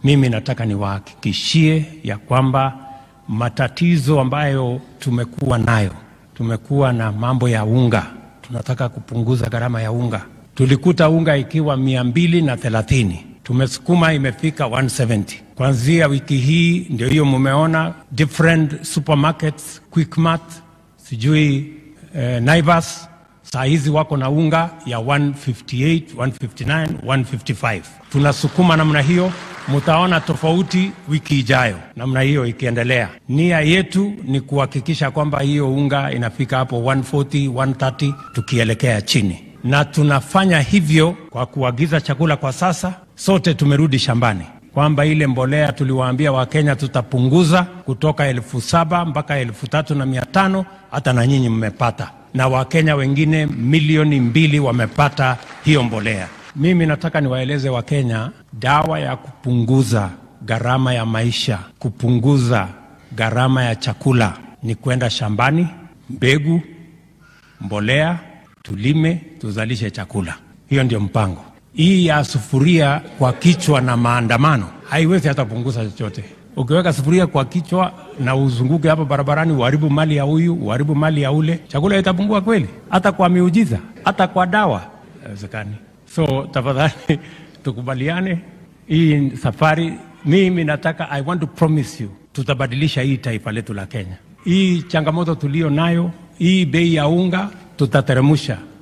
Mimi nataka niwahakikishie ya kwamba matatizo ambayo tumekuwa nayo, tumekuwa na mambo ya unga, tunataka kupunguza gharama ya unga. Tulikuta unga ikiwa mia mbili na thelathini tumesukuma imefika 170 kuanzia wiki hii. Ndio hiyo mumeona different supermarkets, Quickmart, sijui eh, Naivas saa hizi wako na unga ya 158, 159, 155. Tunasukuma namna hiyo, mutaona tofauti wiki ijayo, namna hiyo ikiendelea. Nia yetu ni kuhakikisha kwamba hiyo unga inafika hapo 140, 130 tukielekea chini, na tunafanya hivyo kwa kuagiza chakula. Kwa sasa sote tumerudi shambani kwamba ile mbolea tuliwaambia Wakenya tutapunguza kutoka elfu saba mpaka elfu tatu na mia tano hata na nyinyi mmepata na Wakenya wengine milioni mbili wamepata hiyo mbolea. Mimi nataka niwaeleze Wakenya, dawa ya kupunguza gharama ya maisha, kupunguza gharama ya chakula ni kwenda shambani, mbegu, mbolea, tulime, tuzalishe chakula. Hiyo ndio mpango. Hii ya sufuria kwa kichwa na maandamano haiwezi hata kupunguza chochote. Ukiweka sufuria kwa kichwa na uzunguke hapa barabarani, uharibu mali ya huyu, uharibu mali ya ule, chakula itapungua kweli? Hata kwa miujiza, hata kwa dawa haiwezekani. So tafadhali tukubaliane hii safari. Mimi nataka, I want to promise you, tutabadilisha hii taifa letu la Kenya. Hii changamoto tulio nayo, hii bei ya unga tutateremusha